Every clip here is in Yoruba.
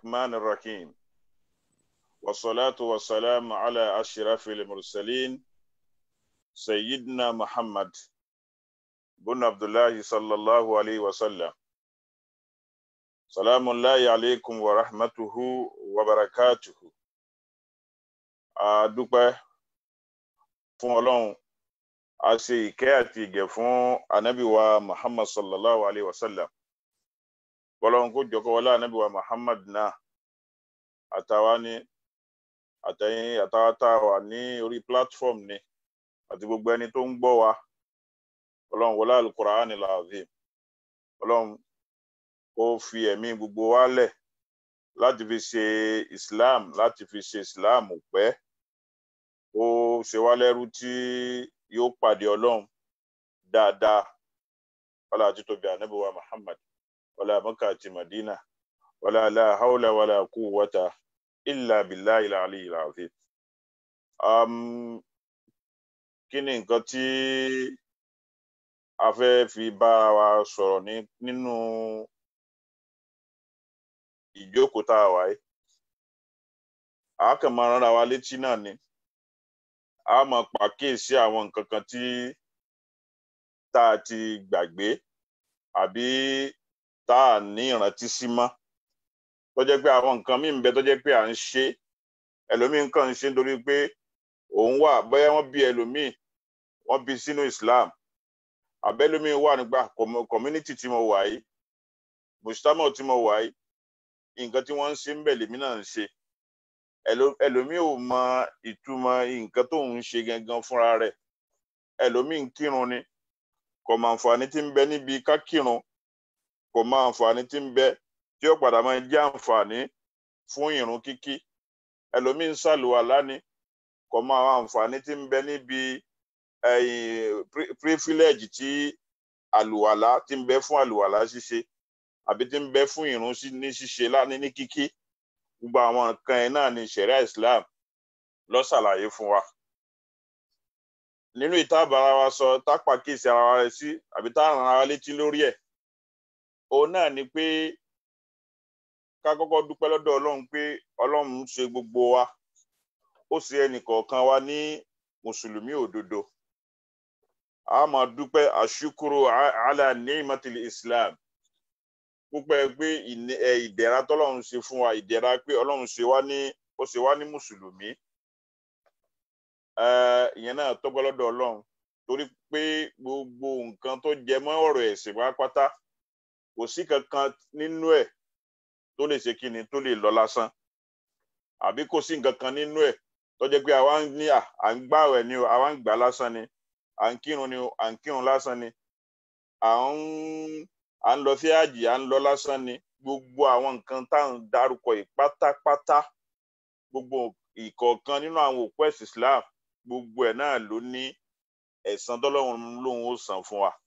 الرحمن الرحيم والصلاة والسلام على أشرف المرسلين سيدنا محمد بن عبد الله صلى الله عليه وسلم سلام الله عليكم ورحمته وبركاته adúpẹ́ fún ọlọ́run a ṣe ìkẹ́ àti ìgẹ̀ fún anábìwa muhammad sallallahu alayhi wa sallam bọ́lọ́run kó jọkọ́ wọlé anábìwa muhammad náà àtàwa ní àtẹ̀yìn àtàwa tá a wà ní orí platform ni àti gbogbo ẹni tó ń gbọ́ wa ọlọ́run wọlé alukur'an al-azim ọlọ́run kó fi ẹ̀mí gbogbo wa lẹ̀ láti fi ṣe islam láti fi ṣe islam pẹ́ ó ṣe wá lẹ́rú tí yóò pàdé ọlọ́run dáadáa wọlé àti tóbi ànábì wa muhammad wọlé àmọ́kà àti madina wọlé la hawla wala quwwata illa billahi al-ali al-azim. Um, kí ni nǹkan tí a fẹ́ fi bára wa sọ̀rọ̀ ní nínú ìjókòó tá a wà yìí a kàn máa rán ara wa létí náà ni a máa pàkíyèsí àwọn nǹkan kan tí tá a ti gbàgbé àbí tá a ní ìrántí sí mọ́ tó jẹ́ pé àwọn nǹkan míì ń bẹ tó jẹ́ pé à ń ṣe ẹlòmíì kàn ń ṣe nítorí pé òun wà bóyá wọ́n bí ẹlòmíì wọ́n bí sínú Islam àbẹ́lòmíì wà nígbà community tí mo wà yìí mùsùlùmí tí mo wà yìí nǹkan tí wọ́n ń ṣe ń bẹ lèmi náà ń ṣe ẹlòmíì ò mọ ìtumọ̀ nǹkan tó ń ṣe gangan fúnra rẹ̀ ẹlòmíì ń kírun ni kò mọ àǹfààní tí ń bẹ níbi ká kírun kò mọ àǹfààní tí ń bẹ tí ó padà máa jẹ́ àǹfààní fún ìrun kíkí ẹlòmíì ń ṣàlùwàlá ni kò mọ àwọn àǹfààní tí ń bẹ níbi privilege tí àlùwàlá tí ń bẹ fún àlùwàlá ṣíṣe àbí tí ń bẹ fún ìrun ní ṣíṣe láni ní kíkí gbogbo àwọn nǹkan ẹ̀ náà ni ṣẹ̀ríà Islam ló ṣàlàyé fún wa nínú ìtàbára wa sọ tápàkíyèsí ara wa rẹ sí àbí tá ràn ara létí lórí ẹ̀ òun náà ni pé ká kọ́kọ́ dúpẹ́ lọ́dọ̀ Ọlọ́run pé Ọlọ́run ń ṣe gbogbo wa ó ṣe ẹnìkọ̀ọ̀kan wa ní mùsùlùmí òdodo a máa dúpẹ́ àṣukúrò ala ni'matil Islam púpẹ́ pé ìdẹ̀ra tọ́lọ́run ṣe fún wa ìdẹ̀ra pé Ọlọ́run ṣe wá ní ó ṣe wá ní mùsùlùmí ìyẹn náà tọ́gbọ́ lọ́dọ̀ Ọlọ́run torí pé gbogbo nǹkan tó jẹ mọ́ ọ̀rọ̀ ẹ̀sìn pátápátá kò sí kankan nínú ẹ̀ tó lè ṣe kí ni tó lè lọ lásán àbí kò sí nǹkan kan nínú ẹ̀ tó jẹ́ pé àwa ń ní à ń gbààwẹ̀ ni o àwa ń gbà lásán ni à ń kírun ni o à ń kírun lásán ni à ń à ń lọ sí àjì à ń lọ lásán ni gbogbo àwọn nǹkan tá à ń dárúkọ yìí pátápátá gbogbo ìkọ̀ọ̀kan nínú àwọn òpó ẹ̀sìn Islam gbogbo ẹ̀ náà ló ní ẹ̀san tọ́lọ́run lòun ó san fún wa.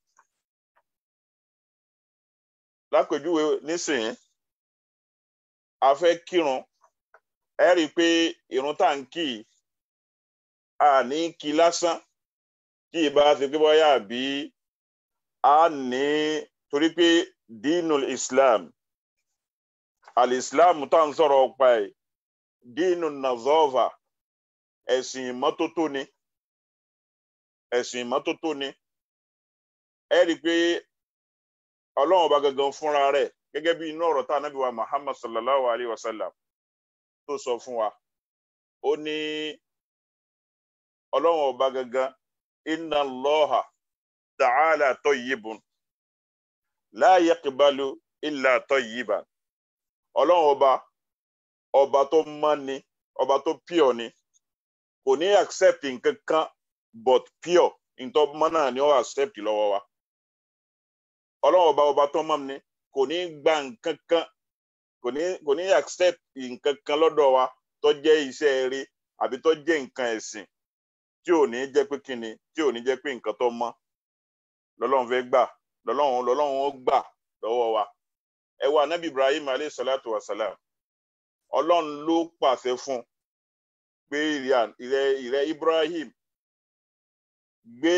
lápèjúwe nísìnyí a fẹ́ kírun ẹ rí i pé irun tá à ń kì í a ní kí lásán kí ìbá ṣe pé bóyá àbí a ní torí pé dínul Islam al-Islam tá à ń sọ̀rọ̀ ọ̀pá ẹ̀ dínul nazova ẹ̀sìn ìmọ́tótó ni ẹ̀sìn ìmọ́tótó ni ẹ rí i pé ọlọ́run ọba gangan fúnra rẹ̀ gẹ́gẹ́ bí inú ọ̀rọ̀ tá a nábì wa Muhammad sallallahu alayhi wa sallam tó sọ fún wa ó ní ọlọ́run ọba gangan inna Allaha ta'ala tayyibun la yaqbalu illa tayyiban ọlọ́run ọba ọba tó mọ́ ni ọba tó pure ni kò ní accept nǹkan kan but pure ntọ́ mọ́ náà ni ó accept lọ́wọ́ wa ọlọ́run ọba ọba tó mọ́ ni kò ní gba nǹkan kan kò ní kò ní accept nǹkan kan lọ́dọ̀ wa tó jẹ́ iṣẹ́ eré àbí tó jẹ́ nǹkan ẹ̀sìn tí ò ní jẹ́ pé kíni tí ò ní jẹ́ pé nǹkan tó mọ́ lọ́lọ́run fẹ́ gbà lọ́lọ́run lọ́lọ́run ó gbà lọ́wọ́ wa ẹ wo anabi Ibrahim alayhi salatu wa salam ọlọ́run ló pàṣẹ fún pé ìrẹ ìrẹ Ibrahim gbé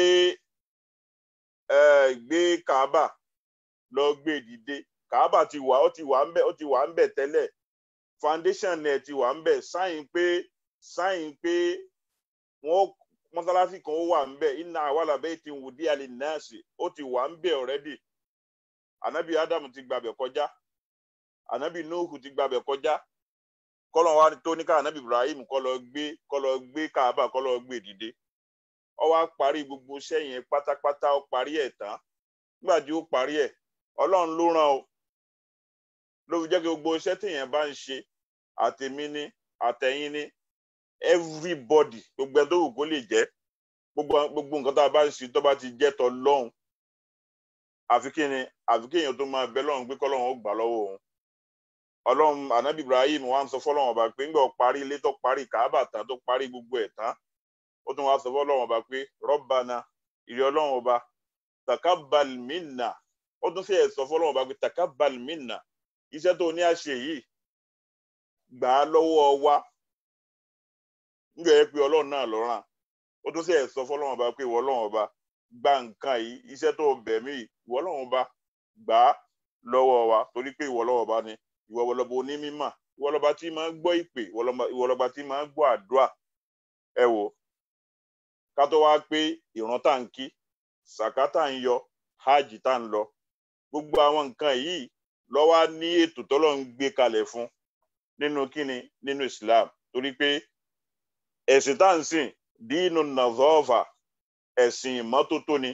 ẹ gbé Kaaba lọ gbé dìde Kaaba ti wà ó ti wà ń bẹ ó ti wà ń bẹ tẹ́lẹ̀ foundation ẹ̀ ti wà ń bẹ̀ sáyìn pé sáyìn pé wọ́n mọ́sálásí kan ó wà ń bẹ̀ inna awala baytin wudi'a linnasi ó ti wà ń bẹ̀ already anabi adam ti gbàbẹ̀ kọjá anabi nuhu ti gbàbẹ̀ kọjá kọ́lọ̀ wa tó ní ká anabi ibrahim kọ́ lọ gbé kọ́ lọ gbé káàbà kọ́ lọ gbé dìde ó wá parí gbogbo iṣẹ́ yẹn pátápátá ó parí ẹ̀ tán nígbà tí ó parí ẹ̀ ọlọ́run ló rán o ló fi jẹ́ kí gbogbo iṣẹ́ téèyàn bá ń ṣe àtèmi ni àtẹ̀yìn ni everybody gbogbo ẹni tó wù kó lè jẹ́ gbogbo gbogbo nǹkan tá a bá ń ṣe tó bá ti jẹ́ tọ́ lọ́hùn àfi kí ni àfi kí èèyàn tó máa bẹ lọ́hùn pé kọ́lọ́hùn ó gbà lọ́wọ́ òun ọlọ́run anabi ibrahim wa ń sọ fọlọ́hùn ọba pé ńgbà ó parí ilé tó parí kàábà tán tó parí gbogbo ẹ̀ tán ó tún wá sọ fọlọ́hùn ọba pé rọ́bànà ìrẹ́ ọlọ́run ọba takabal minna ó tún fẹ́ sọ fọlọ́hùn ọba pé takabal minna iṣẹ́ tó ní àṣẹ yìí gbà á lọ́wọ́ wa ńgbà yẹ pé ọlọ́run náà ló rán ó tún fẹ́ sọ fọlọ́hùn ọba pé ìwọ ọlọ́run ọba gba nǹkan yìí iṣẹ́ tó bẹ̀ mí ìwọ ọlọ́run ọba gbà á lọ́wọ́ wa torí pé ìwọ ọlọ́run ọba ni ìwọ ọlọ́ba onímímọ̀ ìwọ ọlọ́ba tí máa ń gbọ́ ìpè ìwọ ọlọ́ba tí máa ń gbọ́ àdúrà ẹ wò ká tó wá pé ìran tá ń kí sàká tá ń yọ hajj tá ń lọ gbogbo àwọn nǹkan yìí ló wà ní ètò tọ́lọ́ ń gbé kalẹ̀ fún nínú kíni nínú Islam torí pé ẹ̀sìn tá ń sìn dínú nàzọ́ọ̀fà ẹ̀sìn ìmọ́tótó ni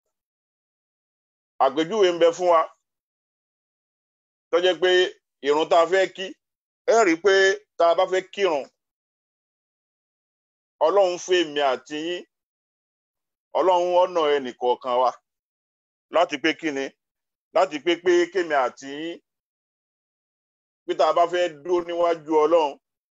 àpèjúwe ń bẹ fún wa tó jẹ́ pé ìrun tá a fẹ́ kí ẹ rí i pé tá a bá fẹ́ kírun ọlọ́run fún èmi àti yín ọlọ́run ọ̀nà ẹnìkọ̀ọ̀kan wa láti pé kí ni láti pé pé kémi àti yín pé tá a bá fẹ́ dúró níwájú ọlọ́run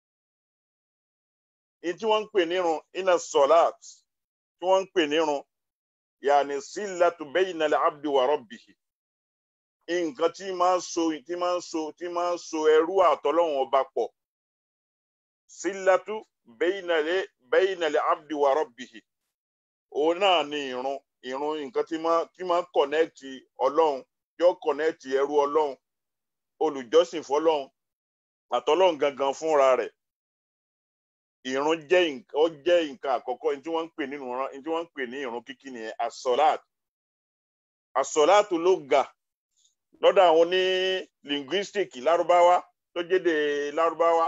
ní tí wọ́n ń pè nírun iná sọ̀láàt tí wọ́n ń pè nírun yàní sílátù bayna al-abdi wa rabbihi nǹkan tí máa ń so tí máa ń so tí máa ń so ẹrú àtọlọ́hun ọba pọ̀ sílátù bayna al-abdi wa rabbihi òun náà ni ìrun ìrun nǹkan tí máa tí máa ń kọ̀nẹ́ẹ̀tì ọlọ́run yóò kọ̀nẹ́ẹ̀tì ẹrú ọlọ́run olùjọ́sìn fọlọ́run àtọlọ́run gangan fúnra rẹ̀ ìrun jẹ́ ó jẹ́ nǹkan àkọ́kọ́ tí wọ́n ń pè nínú tí wọ́n ń pè ní ìrun kíkí nìyẹn asọ́láàt asọ́láàtù ló ga lọ́dọ̀ àwọn ní linguistic lárúbáwá tó jéde lárúbáwá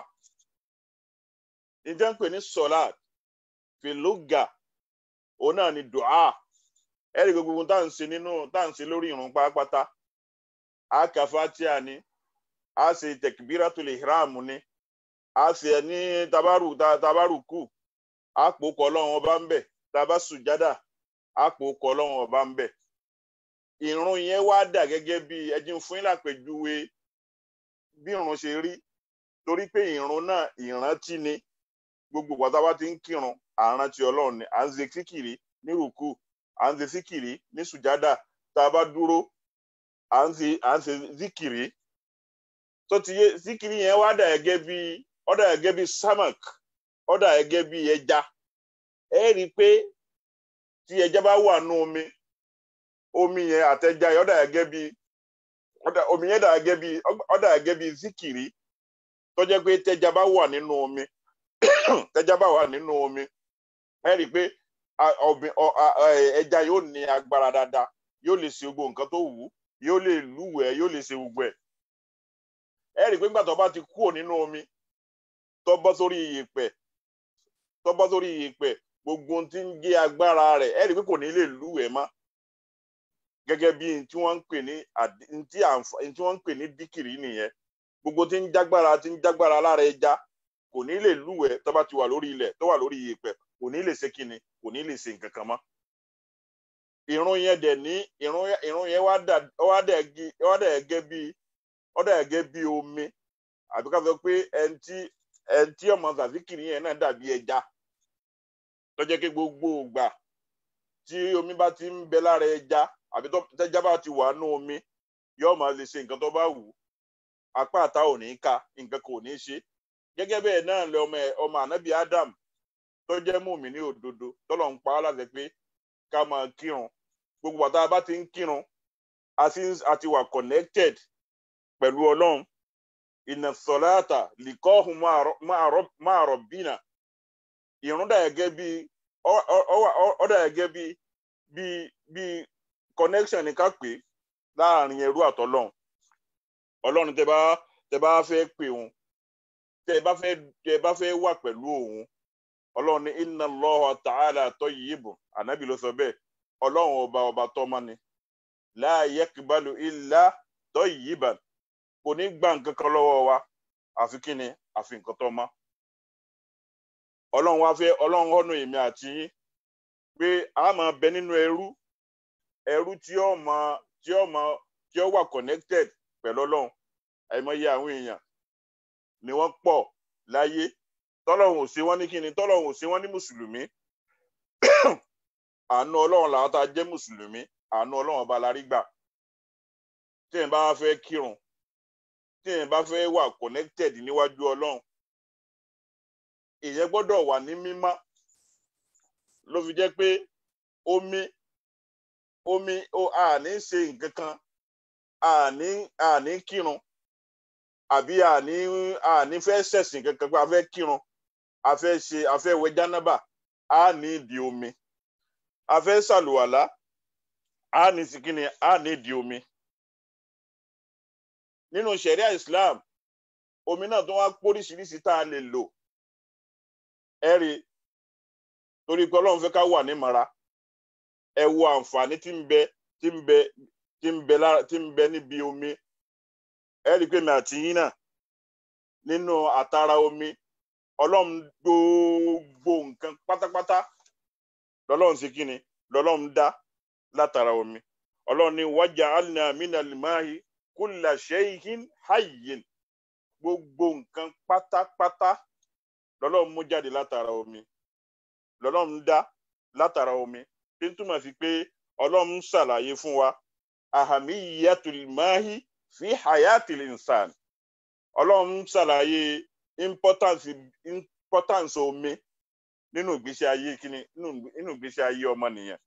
ní tí wọ́n ń pè ní sọ́láàt fìlúgà òun náà ni dùá ẹ̀rí gbogbo tá à ń ṣe nínú tá à ń ṣe lórí ìrun pátápátá a kà fatia ni a ṣe tẹkibiratul ihram ni a ṣe ní tabaru tabaru kù a pò kọ Ọlọ́run ọba ń bẹ taba sùjádà a pò kọ Ọlọ́run ọba ń bẹ ìrun yẹn wá dà gẹ́gẹ́ bí ẹjí fún yín lápèjúwe bí ìrun ṣe rí torí pé ìrun náà ìrántí ni gbogbo pátápátá ti ń kírun àrántí Ọlọ́run ni à ń ṣe síkìrì ní rùkù à ń ṣe síkìrì ní sùjádà tá a bá dúró à ń ṣe à ń ṣe síkìrì tó ti yé síkìrì yẹn wá dà gẹ́gẹ́ bí ó dà gẹ́gẹ́ bí samak ó dà gẹ́gẹ́ bí ẹja ẹ rí i pé tí ẹja bá wà nú omi omi yẹn àtẹja yẹn ó dà gẹ́gẹ́ bí omi yẹn dà gẹ́gẹ́ bí ó dà gẹ́gẹ́ bí síkìrì tó jẹ́ pé tẹja bá wà nínú omi tẹja bá wà nínú omi ẹ rí i pé ẹja yóò ní agbára dáadáa yóò lè ṣe gbogbo nǹkan tó wù ú yóò lè lúwẹ̀ẹ́ yóò lè ṣe gbogbo ẹ̀ ẹ rí i pé nígbà tó bá ti kúrò nínú omi tó bọ́ sórí iyẹ̀pẹ̀ tó bọ́ sórí iyẹ̀pẹ̀ gbogbo ohun tí ń gé agbára rẹ̀ ẹ rí i pé kò ní lè lúwẹ̀ẹ́ mọ́ gẹ́gẹ́ bí tí wọ́n ń pè ní tí wọ́n ń pè ní díkìrì nìyẹn gbogbo tí ń jágbára tí ń jágbára lára ẹja kò ní lè lúwẹ̀ẹ́ tó bá ti wà lórí ilẹ̀ tó wà lórí iyẹ̀pẹ̀ kò ní lè ṣe kíni kò ní lè ṣe nǹkan kan mọ́ ìrun yẹn dẹ̀ ní ìrun yẹn wá dà wá dà gẹ́gẹ́ bí ó dà gẹ́gẹ́ bí omi àbí ká sọ pé ẹni tí ẹni tí ọmọ zazikiri yẹn náà dàbí ẹja tó jẹ́ pé gbogbo ìgbà tí omi bá ti ń bẹ lára ẹja àbí tẹ́já bá ti wà nú omi yóò máa lè ṣe nǹkan tó bá wù ú apá àtà ò ní ká nǹkan kò ní ṣe gẹ́gẹ́ bẹ́ẹ̀ náà lẹ ọmọ ọmọ ànábì Adam tó jẹ́ mùmí ní òdodo tọ́lọ̀ ń pa á láti pé ká máa kírun gbogbo bàtà bá ti ń kírun a ti wà connected pẹ̀lú ọlọ́run inna salata liqahum ma'a rabbina ìrun dà gẹ́gẹ́ bí ó dà gẹ́gẹ́ bí bí bí connection ní ká pè láàrin ẹrú àtọlọ́run ọlọ́run tẹ bá tẹ bá fẹ́ pè òun tẹ bá fẹ́ tẹ bá fẹ́ wà pẹ̀lú òun ọlọ́run ní inna Allaha ta'ala tayyibun ànábì ló sọ bẹ́ẹ̀ ọlọ́run ọba ọba tọ́mọ ni la yakbalu illa tayyiban kò ní gbà nǹkan kan lọ́wọ́ wa àfi kí ni àfi nǹkan tó mọ́ ọlọ́run wá fẹ́ ọlọ́run ọ̀nà èmi àti yín pé a máa bẹ nínú ẹrú ẹrú tí ó mọ tí ó mọ tí ó wà connected pẹ̀lú ọlọ́run àìmọye àwọn èèyàn ni wọ́n pọ̀ láyé tọ́lọ́run ò ṣe wọ́n ní kíni tọ́lọ́run ò ṣe wọ́n ní mùsùlùmí àánú ọlọ́run làwọn tá a jẹ́ mùsùlùmí àánú ọlọ́run ọba la rí gbà tí èèyàn bá fẹ́ kírun tí èèyàn bá fẹ́ wà connected níwájú ọlọ́run èèyàn gbọ́dọ̀ wà ní mímọ́ ló fi jẹ́ pé omi omi ó àní ṣe nǹkan kan àní àní kírun àbí àní àní fẹ́ ṣẹ̀sìn kankan pé a fẹ́ kírun a fẹ́ ṣe a fẹ́ wẹ̀ jánábà á ní ìdí omi a fẹ́ ṣàlùwàlá á ní sikini á ní ìdí omi nínú ṣẹ̀ríà Islam omi náà tó wá póríṣiríṣi tá a lè lò ẹ rí torí pé Ọlọ́run fẹ́ ká wà ní mara ẹ wo àǹfààní tí ń bẹ tí ń bẹ tí ń bẹ lára tí ń bẹ níbi omi ẹ rí i pé mi àti yín náà nínú àtàrà omi Ọlọ́run gbogbo nǹkan pátápátá lọ́lọ́run ṣe kí ni lọ́lọ́run dá látara omi Ọlọ́run ní waja'alna minal ma'i kulla shay'in hayyin gbogbo nǹkan pátápátá lọ́lọ́run mú jáde látara omi lọ́lọ́run dá látara omi tí ń túmọ̀ sí pé ọlọ́run ṣàlàyé fún wa ahamiyatul mahi fi hayatil insan ọlọ́run ṣàlàyé importance importance omi nínú ìgbésí ayé kíni nínú ìgbésí ayé ọmọnìyàn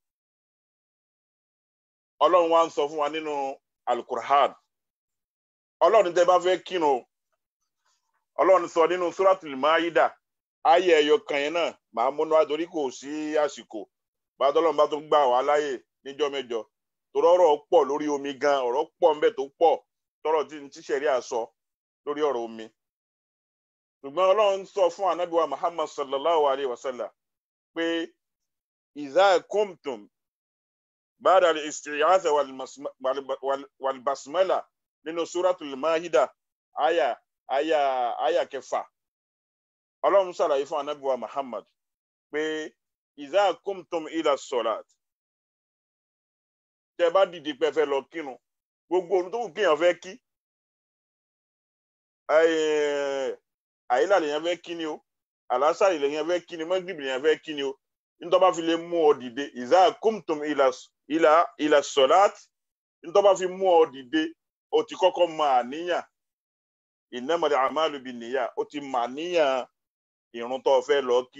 ọlọ́run wa ń sọ fún wa nínú alukur'an ọlọ́run tẹ́ bá fẹ́ kírun ọlọ́run sọ nínú suratul maida ayé ẹyọ kan yẹn náà màá múnú àtòrí kò sí àsìkò bàtọ́lọ́run bá tó gbà wá láyè níjọ́ mẹ́jọ torí ọ̀rọ̀ pọ̀ lórí omi gan ọ̀rọ̀ pọ̀ ńbẹ tó pọ̀ tọrọ tí ń tíṣẹ̀rí àsọ lórí ọ̀rọ̀ omi ṣùgbọ́n ọlọ́run sọ fún anábìwá muhammad sallallahu alayhi wa sallam pé ìzá kumtum ba'da al-isti'aza wal-basmala nínú suratul maida aya aya aya kẹfà ọlọ́run ṣàlàyé fún anábìwá muhammad pé ìzá kumtum ila salat tẹ bá dìde pé fẹ́ lọ kírun gbogbo ohun tó kù kéèyàn fẹ́ kí àyílà lèèyàn fẹ́ kí ni o àlásàrì lèèyàn fẹ́ kí ni mọ́gìrìbì lèèyàn fẹ́ kí ni o nítorí bá fi lè mú ọ dìde ìzá kumtum ila ila ila salat nítorí bá fi mú ọ dìde o ti kọ́kọ́ mọ àníyàn innamal a'malu binniyat o ti mọ àníyàn ìrun tó fẹ́ lọ kí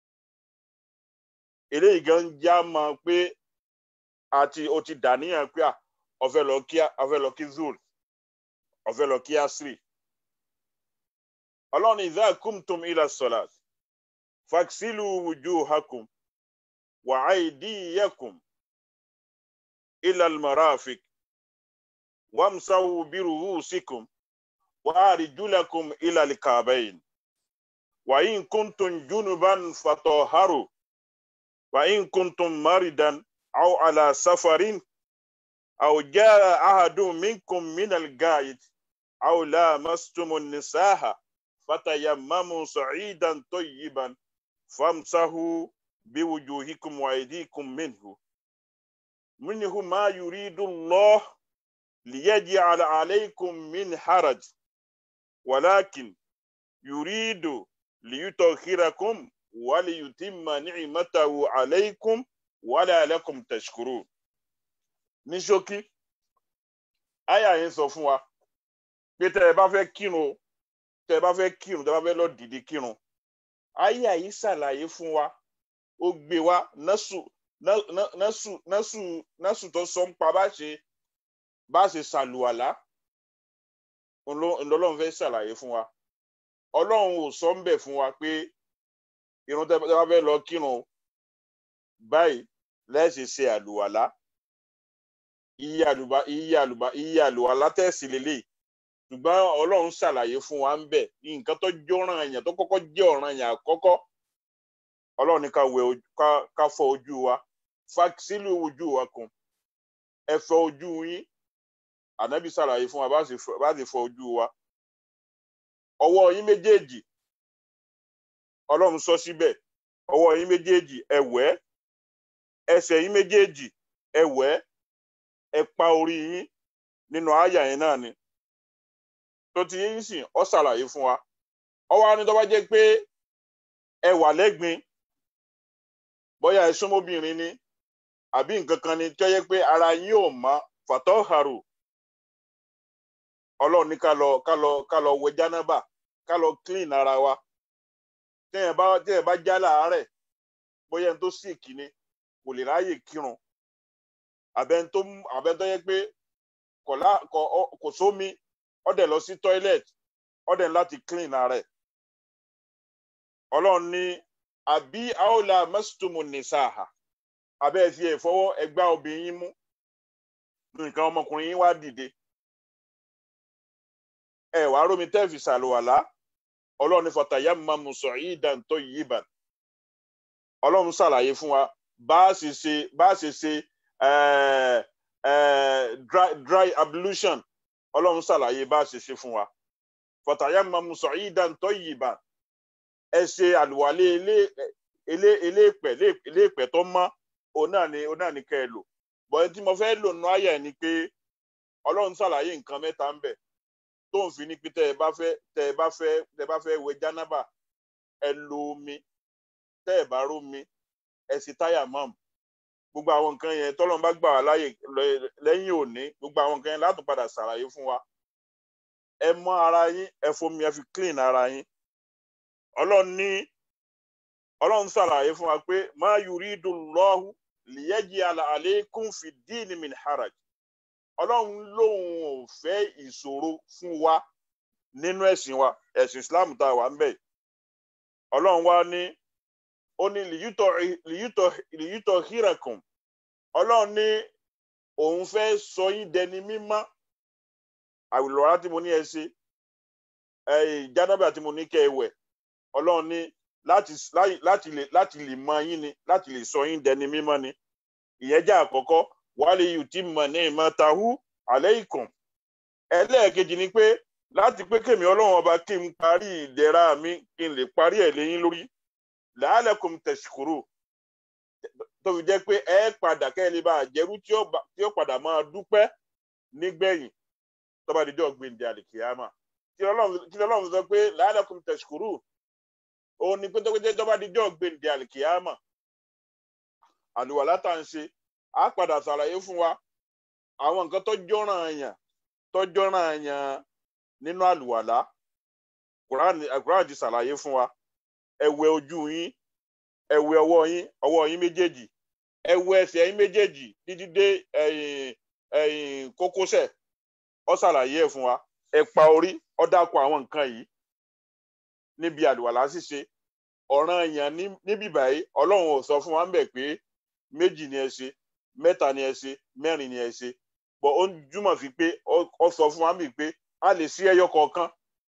eléyìí gan já mọ pé àti o ti dàníyàn pé ó fẹ́ lọ kí ó fẹ́ lọ kí zul ó fẹ́ lọ kí asri ọlọ́run idha kumtum ila salat faksilu wujuhakum wa aydiyakum ila almarafiq wamsahu biruhusikum wa arjulakum ila alka'bayn wa in kuntum junuban fatahharu wa in kuntum maridan أو على سفر أو جاء أحد منكم من الغائط أو لامستم النساء فتيمموا صعيدا طيبا فامسحوا بوجوهكم وأيديكم منه منه ما يريد الله ليجعل عليكم من حرج ولكن يريد ليطهركم وليتم نعمته عليكم wàlẹ́ alẹ́kùn tẹ̀síkúrò ní ṣókí àyà yẹn sọ fún wa pé tẹ́ ẹ bá fẹ́ kírun tẹ́ ẹ bá fẹ́ kírun tẹ́ ẹ bá fẹ́ lọ dìde kírun àyà yìí ṣàlàyé fún wa ó gbé wa násù násù násù násù tó sọ ń pa bá ṣe bá ṣe ṣàlùwàlá ńlọ́lọ́run fẹ́ ṣàlàyé fún wa ọlọ́run ò sọ ń bẹ̀ fún wa pé irun tẹ́ bá fẹ́ lọ kírun báyìí lẹ́sìn ṣe àlùwàlá iye àlùbá iye àlùbá iye àlùwàlá tẹ̀sí lélẹ̀ ṣùgbọ́n ọlọ́run ṣàlàyé fún wa ń bẹ̀ nǹkan tó jọ́ràn èèyàn tó kọ́kọ́ jẹ́ ọ̀ràn èèyàn àkọ́kọ́ ọlọ́run ní ká wẹ ká fọ ojú wa fàksílù ojú wa kan ẹ fọ ojú yín ànábì ṣàlàyé fún wa bá sì fọ ojú wa ọwọ́ yín méjèèjì ọlọ́run sọ síbẹ̀ ọwọ́ yín méjèèjì ẹ wẹ̀ ẹsẹ̀ yín méjèèjì ẹ wẹ̀ ẹ pa orí yín nínú àyà yẹn náà ni tó ti yín sìn ọ ṣàlàyé fún wa ọwọ́ á ní tó bá jẹ́ pé ẹ wà lẹ́gbin bóyá ẹ súnmọ́bìnrin ni àbí nǹkan kan ni tó yẹ pé ara yín ò mọ́ fàtọ́hàrù ọlọ́run ní ká lọ ká lọ ká lọ wẹ jánábà ká lọ clean ara wa téèyàn bá téèyàn bá já láàárẹ̀ bóyá ẹni tó sick ni kò lè ráyè kírun àbẹ́ni tó àbẹ́ni tó yẹ pé kò lá kò kò sómi ó dẹ̀ lọ sí toilet ó dẹ̀ láti clean ara ẹ̀ ọlọ́run ní àbí àwòlà mẹ́sítọ́mù nìsáàhà abẹ́ ẹ fi ẹ̀fọwọ́ ẹgbá obìnrin yín mú nǹkan ọmọkùnrin yín wá dìde ẹ wà á rómi tẹ́ẹ̀fì ṣàlùwàlá ọlọ́run ní fọtàyà mamu sa'idan tayyiban ọlọ́run ṣàlàyé fún wa bá a ṣe ṣe bá a ṣe ṣe dry dry ablution ọlọ́run ṣàlàyé bá a ṣe ṣe fún wa fọtàyà mamu sa'idan tayyiban ẹ ṣe àlùwalé ilé ilé iléèpẹ̀ iléèpẹ̀ tó mọ́ òun náà ni òun náà ni kẹ́ ẹ lò bọ́n tí mo fẹ́ lò nù ayà ni pé ọlọ́run ṣàlàyé nǹkan mẹ́ta ń bẹ tó ń fi ní pé tẹ́ ẹ bá fẹ́ tẹ́ ẹ bá fẹ́ tẹ́ ẹ bá fẹ́ wẹ jánábà ẹ lo omi tẹ́ ẹ bá rómi ẹ sì táyà mọ́m gbogbo àwọn nǹkan yẹn tọ́lọ́run bá gbà wá láàyè lẹ́yìn òní gbogbo àwọn nǹkan yẹn láti padà ṣàlàyé fún wa ẹ mọ́ ara yín ẹ fomi ẹ fi clean ara yín ọlọ́run ní ọlọ́run ṣàlàyé fún wa pé ma yuridullahu liyaj'ala alaykum fi ddini min haraj ọlọ́run lòun ò fẹ́ ìṣòro fún wa nínú ẹ̀sìn wa ẹ̀sìn islam tá a wà ń bẹ̀ ọlọ́run wa ní ó ní liyutọ̀ hirakum ọlọ́run ní òun fẹ́ sọ yín dẹni mímọ́ àwìlọ́ra tí mo ní ẹ ṣe jánábà tí mo ní kẹ́ ẹ wẹ̀ ọlọ́run ní láti láti lè láti lè mọ yín ni láti lè sọ yín dẹni mímọ́ ni ìyẹn jẹ́ àkọ́kọ́ wálé yìí tí mọ̀ ní ìmọ̀tahú alaykum ẹlẹ́ẹ̀kejì ni pé láti pé kèmí ọlọ́run ọba kí n parí ìdẹ̀ra mi kí n lè parí ẹ̀ léyìn lórí la'alakum tashkuru tó fi jẹ́ pé ẹ padà kẹ́ ẹ lè bá àjẹrú tí ó padà máa dúpẹ́ nígbẹ̀yìn tó bá dijọ́ gbèǹdé àlìkìyàmà kí ọlọ́run sọ pé la'alakum tashkuru òun ni pétékété tó bá dijọ́ gbèǹdé àlìkìyàmà àlùwàlá tá à ń ṣe á padà ṣàlàyé fún wa àwọn nǹkan tó jọ́ràn àyàn tó jọ́ràn àyàn nínú àlùwàlá Kùránì ti ṣàlàyé fún wa ẹ wẹ ojú yín ẹ wẹ ọwọ́ yín ọwọ́ yín méjèèjì ẹ wẹ ẹsẹ̀ yín méjèèjì títí dé ẹ̀yìn ẹ̀yìn kókósẹ̀ ó ṣàlàyé ẹ̀ fún wa ẹ pa orí ó dákọ̀ àwọn nǹkan yìí níbi àlùwàlá ṣíṣe ọ̀ràn èèyàn níbí báyìí ọlọ́run ò sọ fún wa ń bẹ̀ pé méjì ni ẹ ṣe mẹ́ta ni ẹ ṣe mẹ́rin ni ẹ ṣe bọ̀ ó júmọ̀ sí pé ó sọ fún wa ń bì pé a lè sí ẹyọ kọ̀ọ̀kan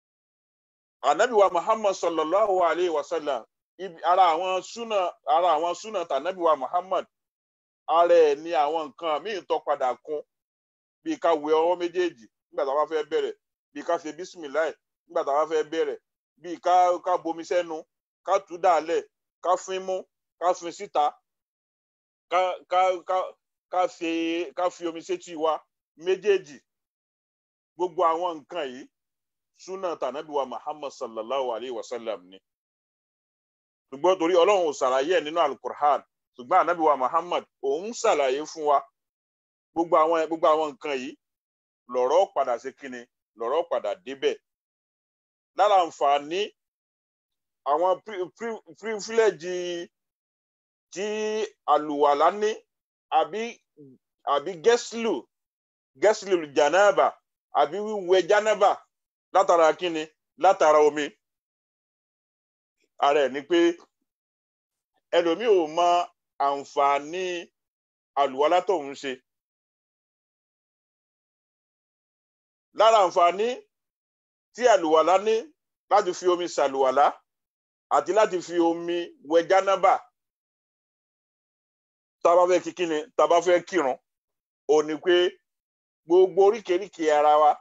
ànábì wa muhammad sallallahu alayhi wa sallam ara àwọn súnà ara àwọn súnà tànábì wa muhammad ara ẹ̀ ní àwọn nǹkan míì tó padà kún bí ká wẹ ọwọ́ méjèèjì nígbà tá a bá fẹ́ bẹ̀rẹ̀ bí ká ṣe bísímìláì nígbà tá a bá fẹ́ bẹ̀rẹ̀ bí ká ká bomi sẹ́nu ká tú dàlẹ̀ ká fín mú ká fín síta ká ká ká ká fi ká fi omi sétí wa méjèèjì gbogbo àwọn nǹkan yìí súnà tànàbí wa muhammad sallallahu alayhi wa sallam ni ṣùgbọ́n torí ọlọ́run ò ṣàlàyé ẹ̀ nínú alukur'an ṣùgbọ́n ànábì wa muhammad òun ṣàlàyé fún wa gbogbo àwọn gbogbo àwọn nǹkan yìí lọ̀rọ̀ padà sí kíni lọ̀rọ̀ padà débẹ̀ lára àǹfààní àwọn pírífílẹ̀jì tí àlùwàlá ní àbí àbí gẹ́sìlù gẹ́sìlù jànáàbà àbí wíwẹ̀ jànáàbà látara kíni látara omi ara ẹ̀ ni pé ẹlòmíì ò mọ àǹfààní àlùwalá tóun ṣe lára àǹfààní tí àlùwàlá ní láti fi omi ṣàlùwàlá àti láti fi omi wẹ jánábà tá a bá fẹ́ kí kíni tá a bá fẹ́ kírun ò ní pé gbogbo oríkèéríkèé ara wa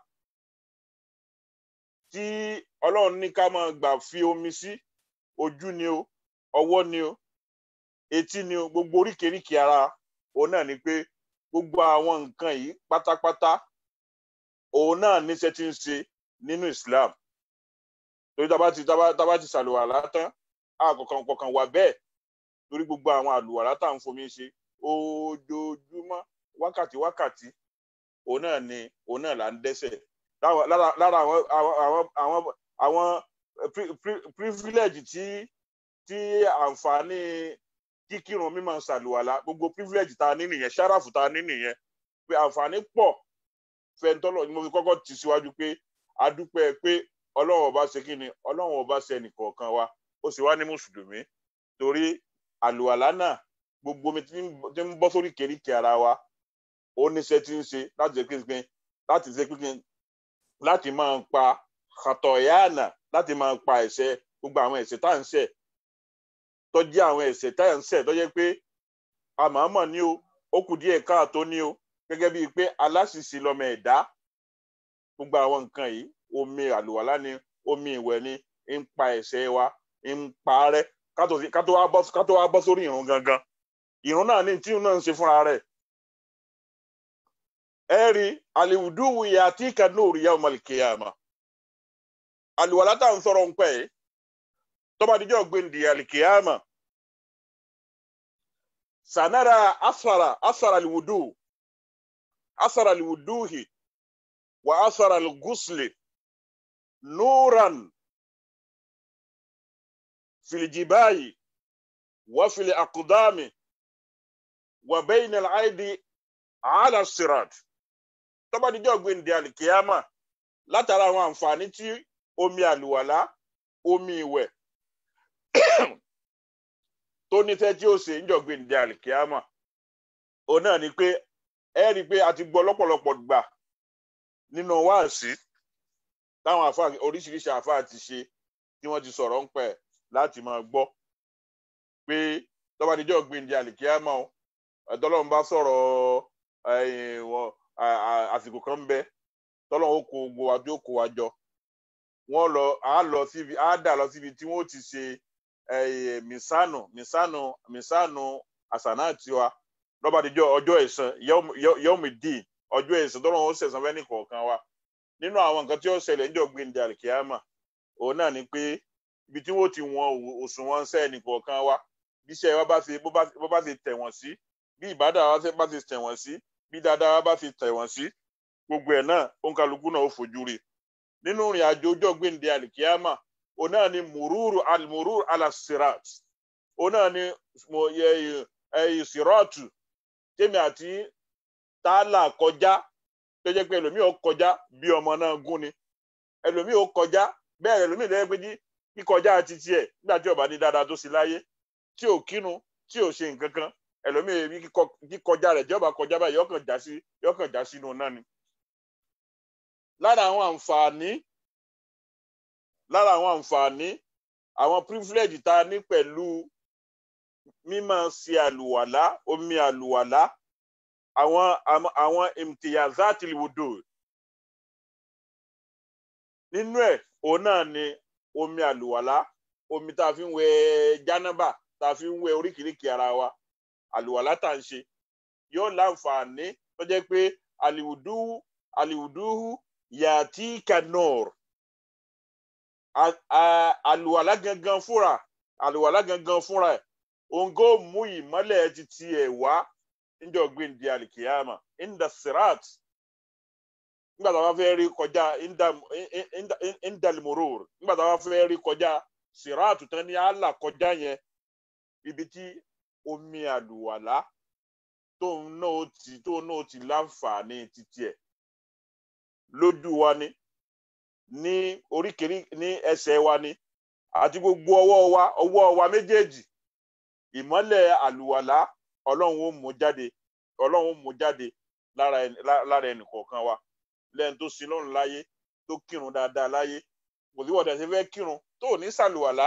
tí ọlọ́run ní ká máa gbà fi omi sí ojú ni o ọwọ́ ni o etí ni o gbogbo oríkèéríkèé ara òun náà ni pé gbogbo àwọn nǹkan yìí pátápátá òun náà níṣẹ́ tí ń ṣe nínú Islam torí tá a bá ti tá a bá ti ṣàlùwàlá tán àkọkàn kọkàn wà bẹ́ẹ̀ torí gbogbo àwọn àlùwàlá tá à ń fomi ṣe ojoojúmọ́ wákàtí wákàtí òun náà ni òun náà là ń dẹ́ṣẹ̀ lára àwọn àwọn àwọn àwọn privilege tí tí àǹfààní kíkírun mímọ́ ṣàlùwàlá gbogbo privilege tá a ní nìyẹn ṣáráfù tá a ní nìyẹn pé àǹfààní pọ̀ fẹ́ntọ́lọ̀ ni mo fi kọ́kọ́ tì síwájú pé a dúpẹ́ pé ọlọ́run ọba ṣe kí ni ọlọ́run ọba ṣe ẹnìkọ̀ọ̀kan wa ó sì wá ní mùsùlùmí torí àlùwàlá náà gbogbo omi tí ń bọ́ sórí kèríkè ara wa ó níṣẹ́ tí ń ṣe láti ṣe pínpín láti ṣe pínpín láti máa pa kàtọ̀yáànà láti máa pa ẹ̀ṣẹ̀ gbogbo àwọn ẹ̀ṣẹ̀ tá à ń ṣẹ̀ tó jẹ́ àwọn ẹ̀ṣẹ̀ tá à ń ṣẹ̀ tó jẹ́ pé àmọ́mọ́ ni o ó kù díẹ̀ káàtó ni o gẹ́gẹ́ bíi pé aláṣìṣe lọ́mọ ẹ̀dá gbogbo àwọn nǹkan yìí omi àlùwàlá ni omi ìwẹ̀ ni ń pa ẹ̀ṣẹ̀ wa ń pa rẹ́ ká tó wá bọ́ sórí ìrun gangan ìrun náà ní tí ìrun náà ń ṣe fúnra rẹ̀ ẹ rí àlìwùdúwù yà tí kàdúrà òrì yà ọmọlì kìyàmà àlùwàlá tá à ń sọ̀rọ̀ ń pẹ́ yìí tọ́ba díjọ́ gbẹ̀ndì àlìkìyàmà sanara asara asara àlìwùdúwù. أثر الوضوء وأثر الغسل نورا في الجبال وفي الأقدام وبين الأيدي على الصراط tó bá dijọ́ gbẹ̀ǹdẹ̀ àlìkíyàmà látara àwọn àǹfààní tí omi àlùwàlá omi ìwẹ̀ tó níṣẹ́ tí ó ṣe ń jọ gbẹ̀ǹdẹ̀ àlìkíyàmà òun náà ni pé ẹ rí i pé a ti gbọ́ lọ́pọ̀lọpọ̀ gbà nínú wáàsí táwọn àfa oríṣiríṣi àfa ti ṣe tí wọ́n ti sọ̀rọ̀ ń pẹ̀ láti máa gbọ́ pé tọ́ba níjọ́ gbìndín àlìkíyàmọ́ ẹ̀dọ́lọ́run bá sọ̀rọ̀ àsìkò kan ń bẹ tọ́lọ́run ó kó gbogbo wa tó kó wa jọ wọ́n lọ á lọ síbi á dà lọ síbi tí wọ́n ti ṣe mísánù mísánù mísánù àsànà tiwa lọ́ba àdìjọ́ ọjọ́ ẹ̀san yọ́mìdì ọjọ́ ẹ̀san tọ́lọ́run ó ṣẹ̀san fẹ́ ní kọ̀ọ̀kan wa nínú àwọn nǹkan tí ó ṣẹlẹ̀ níjọ́ gbẹ̀ndẹ̀ àlìkíyàmà òun náà ni pé ibi tí wọ́n ti wọn òṣùwọ̀n ṣẹ́ ní kọ̀ọ̀kan wa bí iṣẹ́ wa bá ṣe bó bá ṣe tẹ̀ wọ́n sí bí ìbádà wa bá ṣe tẹ̀ wọ́n sí bí dáadáa wa bá ṣe tẹ̀ wọ́n sí gbogbo ẹ̀ náà òǹkàlùkù náà ó fojú rí nínú ìrìn àjò ọjọ́ gbẹ̀ndẹ̀ àlìkíyàmà òun náà ni mùrúurù almùrúurù alasirat òun náà ni ìsirọ́ọ̀tù tèmi àti tààlà kọjá tó jẹ́ pé ẹlòmíì ó kọjá bí ọmọ náà gún ni ẹlòmíì ó kọjá bẹ́ẹ̀ ẹlòmíì lẹ́yìn pé kíkọjá ti tiẹ̀ nígbà tí ó bá ní dáadáa tó sí láyé tí ò kírun tí ò ṣe nǹkan kan ẹlòmíì kíkọjá rẹ̀ tí ó bá kọjá báyìí yọkàn já sí yọkàn já sínú náà ni. lára àwọn àǹfààní lára àwọn àǹfààní àwọn privilege tá a ní pẹ̀lú mímọ̀ ṣe àlùwàlá omi àlùwàlá àwọn àwọn imtiyazati wudu nínú ẹ̀ òun náà ni omi àlùwàlá omi tá a fi ń wẹ jánábà tá a fi ń wẹ oríkìríkì ara wa àlùwàlá tá à ń ṣe yóò láǹfààní tó jẹ́ pé àlìwùdú àlìwùdú yàtí kanor àlùwàlá gangan fúnra àlùwàlá gangan fúnra ẹ̀ òǹgó mú ìmọ́lẹ̀ ti tiẹ̀ wá níjọ́ gbẹ̀ǹdì àlìkìyàmà inda sirat nígbà tá a bá fẹ́ rí kọjá indalmurur nígbà tá a bá fẹ́ rí kọjá sirat tán ní àlà kọjá yẹn ibi tí omi àlùwàlá tóun náà ti tóun náà ti láǹfààní títí ẹ̀ lójú wa ni ní oríkèrí ní ẹsẹ̀ wa ni àti gbogbo ọwọ́ wa ọwọ́ wa méjèèjì ìmọ́lẹ̀ àlùwàlá ọlọ́run ó mú jáde ọlọ́run ó mú jáde lára ẹni lára ẹnì kọ̀ọ̀kan wa lẹ́yìn tó sin lọ́run láyé tó kírun dáadáa láyé kò sí wọ́dà ṣe fẹ́ kírun tó ò ní sàlùwàlá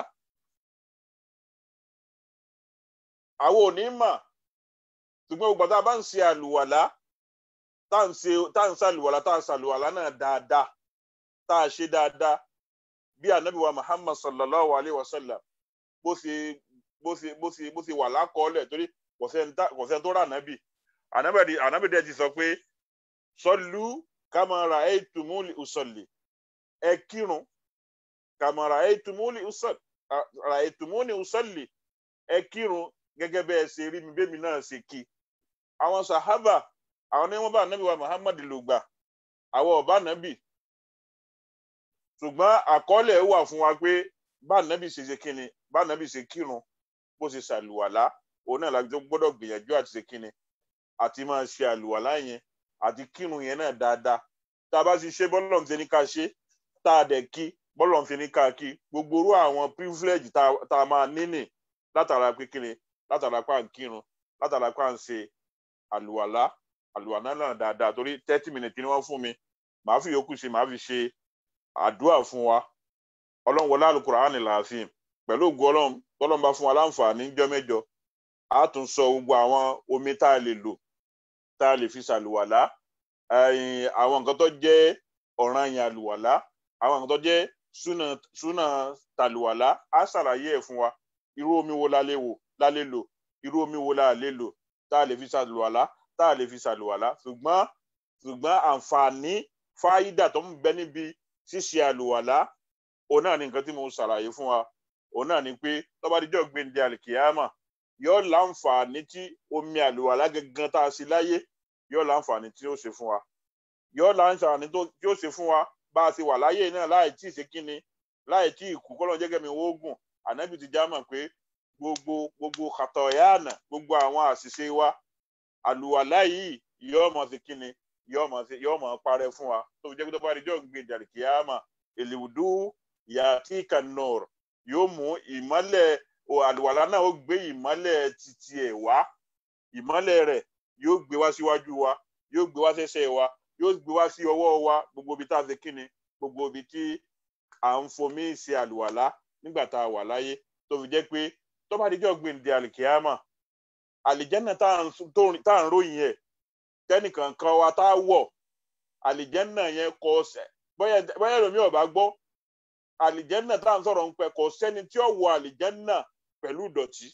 àwọn ò ní mà ṣùgbọ́n gbogbo tá a bá ń ṣe àlùwàlá tá à ń ṣe tá à ń ṣàlùwàlá tá à ń ṣàlùwàlá náà dáadáa tá a ṣe dáadáa bí anabi wa muhammad sallallahu alayhi wa sallam bó ṣe bó ṣe bó ṣe bó ṣe wà lákọọ́lẹ̀ torí kò sẹ́ni tó rà ànábì ànábì dẹ̀ ti sọ pé sọlú kàmàrà ẹ̀tùmúlì ùsọ̀lì ẹ kírun kàmàrà ẹ̀tùmúlì ùsọ̀lì ẹ kírun gẹ́gẹ́ bẹ́ẹ̀ ṣe rí mi bẹ́mi náà ṣe kí àwọn sàhábà àwọn ní wọ́n bá ànábì wa muhammad lò gbà àwọn ọ̀bá ànábì ṣùgbọ́n àkọọ́lẹ̀ wà fún wa pé bá ànábì ṣe ṣe kíni bá ànábì ṣe kírun bó ṣe ṣàlùwàlá òun náà láti tó gbọ́dọ̀ gbìyànjú àti ṣe kíni àti máa ṣe àlùwàlá yẹn àti kírun yẹn náà dáadáa tá a bá ti ṣe bọ́lọ̀ ń ṣe ní ká ṣe tá a dẹ̀ kí bọ́lọ̀ ń fi ní ká kí gbogbo orú àwọn privilege tá a máa níní látara pé kíni látara pa ń kírun látara pa ń ṣe àlùwàlá àlùwàlá náà dáadáa torí thirty minutes ni wọ́n fún mi màá fi yòókù ṣe màá fi ṣe àdúrà fún wa ọlọ́run wọlé àlùkùránì làásìm pẹ̀lú ògùn ọlọ́run tọ́lọ́run bá fún wa láǹfààní jọ́ mẹ́jọ a tún sọ gbogbo àwọn omi tá a lè lò tá a lè fi ṣàlùwàlá àwọn nǹkan tó jẹ́ ọ̀ranyàn àlùwàlá àwọn nǹkan tó jẹ́ súnà súnà tàlùwàlá á ṣàlàyé ẹ̀ fún wa irú omi wo la lè wò la lè lò irú omi wo la lè lò tá a lè fi ṣàlùwàlá tá a lè fi ṣàlùwàlá ṣùgbọ́n ṣùgbọ́n àǹfààní fáyídà tó ń bẹ níbi ṣíṣe àlùwàlá òun náà ni nǹkan tí mo ṣàlàyé fún wa òun náà ni pé tó bá dijọ́ gbẹ̀ǹdé àlìkìyàmà yóò láǹfààní tí omi àlùwàlá gangan tá a ṣe láyé yóò láǹfààní tí ó ṣe fún wa yóò láǹfààní tí ó ṣe fún wa bá a ṣe wà láyé náà láì tí ì ṣe kíni láì tí ì kú kọ́lọ́ jẹ́gẹ́ mi wó gùn ànábì ti já mọ̀ pé gbogbo gbogbo kàtọ̀yàánà gbogbo àwọn àṣìṣe wa àlùwàlá yìí yóò mọ̀ sí kíni yóò mọ̀ sí yóò mọ̀ parẹ́ fún wa tó fi jẹ́ pé tó bá dijọ́ gbẹ̀ǹdé àlìkìyàmà èlùdú yàtí kanor yóò mú ìmọ́lẹ̀ àlùwàlá náà ó gbé ìmọ́lẹ̀ títí ẹ̀ wá ìmọ́lẹ̀ rẹ̀ yóò gbé wá síwájú wa yóò gbé wá sẹ́sẹ̀ wa yóò gbé wá sí ọwọ́ wa gbogbo ibi tá a ṣe kíni gbogbo ibi tí à ń fomi ṣe àlùwàlá nígbà tá a wà láyé tó fi jẹ́ pé tó bá dijọ́ gbèǹde àlìkíyàmà àlìjẹ́nà tá à ń ròyìn ẹ̀ tẹ́nìkan kan wa tá a wọ̀ àlìjẹ́nà yẹn kọ́ ọ̀sẹ̀ bóyá ẹlòmíì ò bá gbọ́ àlìjẹ́nà tá à ń sọ̀rọ̀ ń pẹ́ kò sẹ́ni tí ó wọ àlìjẹ́nà pẹ̀lú ìdọ̀tí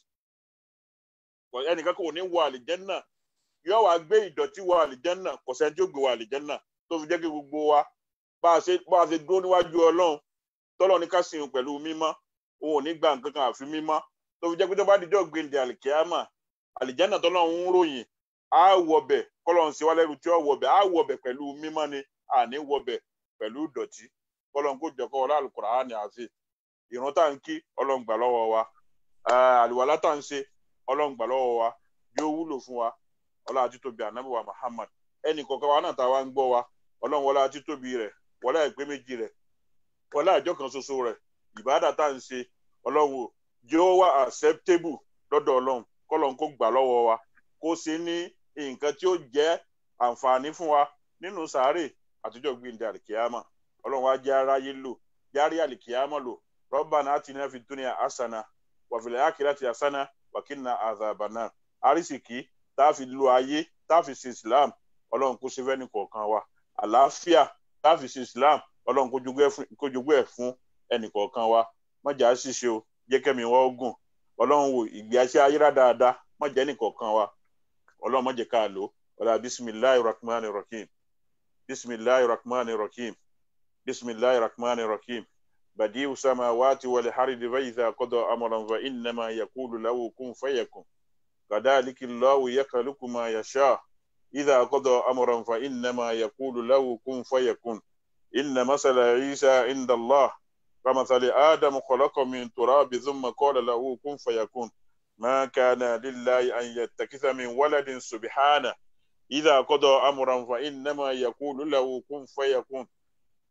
ẹnìkan kò ní wọ àlìjẹ́nà yóò wá gbé ìdọ̀tí wọ àlìjẹ́nà kò sẹ́ni tí ó gbé wọ àlìjẹ́nà tó fi jẹ́ kí gbogbo wa bá a ṣe bá a ṣe dúró níwájú ọlọ́run tọ́lọ́ ní ká sìn pẹ̀lú mímọ́ òun ò ní gba nǹkan kan àfi mímọ́ tó fi jẹ́ pé tó bá dijọ́ gbèǹde àlìkíámà àlìjẹ́nà tọ́lọ́ ń ròyìn á wọbẹ̀ kọ́lọ́ ń ṣe wá lẹ́rù tí ó wọbẹ̀ á wọbẹ̀ pẹ̀lú mímọ́ ni àní wọbẹ̀ pẹ̀lú ìdọ̀tí kọ́lọ́ ń kó jọ kọ́ ọlá Al-Qur'ani àfi ìrun tá à ń kí ọlọ́run gbà lọ́wọ́ wa àlùwàlá tá à ń ṣe ọlọ́run gbà lọ́wọ́ wa yóò wúlò fún wa ọlá àti tóbi ànábì wa Muhammad ẹnì kọ̀ọ̀kan wa náà tá a wá ń gbọ́ wa ọlọ́run wọlá àti tóbi rẹ̀ wọlá ìpè méjì rẹ̀ wọlá àjọ kan ṣoṣo rẹ̀ ìbádà tá à ń ṣe ọlọ́run yóò wá acceptable lọ́dọ̀ ọlọ́run kọ́lọ́run kó gbà lọ́wọ́ wa kó ṣe ní nǹkan tí ó jẹ́ àǹfààní fún wa nínú sàárè àtijọ́ gbìndé àlìkíyàmà ọlọ́run wa jẹ́ aráyé lò járí àlìkíyàmà lò Rabbana atina fid dunya hasana wa fil akhirati hasana wa qina adhaban nar àrísìkí tá a fi lo ayé tá a fi ṣe Islam ọlọ́run kó ṣe fẹ́ni kọ̀ọ̀kan wa àlàáfíà tá a fi ṣe Islam ọlọ́run kó jogún ẹ̀ fún ẹnì kọ̀ọ̀kan wa mọ̀jà ṣíṣe o jẹ́ kẹ́mi wọ́n gùn ọlọ́run wo ìgbé ayé ayéra dáadáa mọ̀jà ẹnì kọ̀ọ̀kan wa ọlọ́run mọ̀jẹ̀ ká lò ọ̀la bisimilahi rahman rahim bisimilahi rahman rahim bisimilahi rahman rahim badiu samawati wal hardi fa idha qada amran fa innama yaqulu lahu kun fayakun kadhalika Allahu yakhluqu ma yasha idha qada amran fa innama yaqulu lahu kun fayakun inna masala Isa inda Allah كمثل آدم خلق من تراب ثم قال له كن فيكون ما كان لله أن يتخذ من ولد سبحانه إذا قضى أمرا فإنما يقول له كن فيكون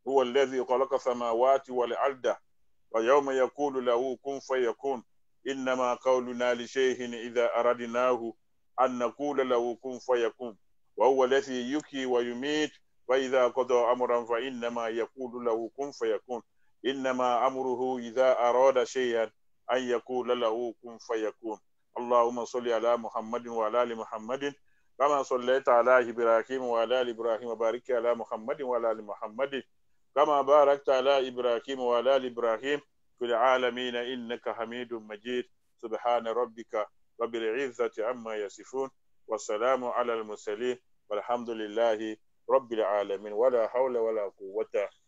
هو الذي خلق السماوات والأرض ويوم يقول له كن فيكون إنما قولنا لشيء إذا أردناه أن نقول له كن فيكون وهو الذي يحيي ويميت وإذا قضى أمرا فإنما يقول له كن فيكون إنما أمره إذا أراد شيئا أن يقول له كن فيكون اللهم صل على محمد وعلى آل محمد كما صليت على إبراهيم وعلى آل إبراهيم وبارك على محمد وعلى آل محمد كما باركت على إبراهيم وعلى آل إبراهيم في العالمين إنك حميد مجيد سبحان ربك رب العزة عما يصفون والسلام على المرسلين والحمد لله رب العالمين ولا حول ولا قوة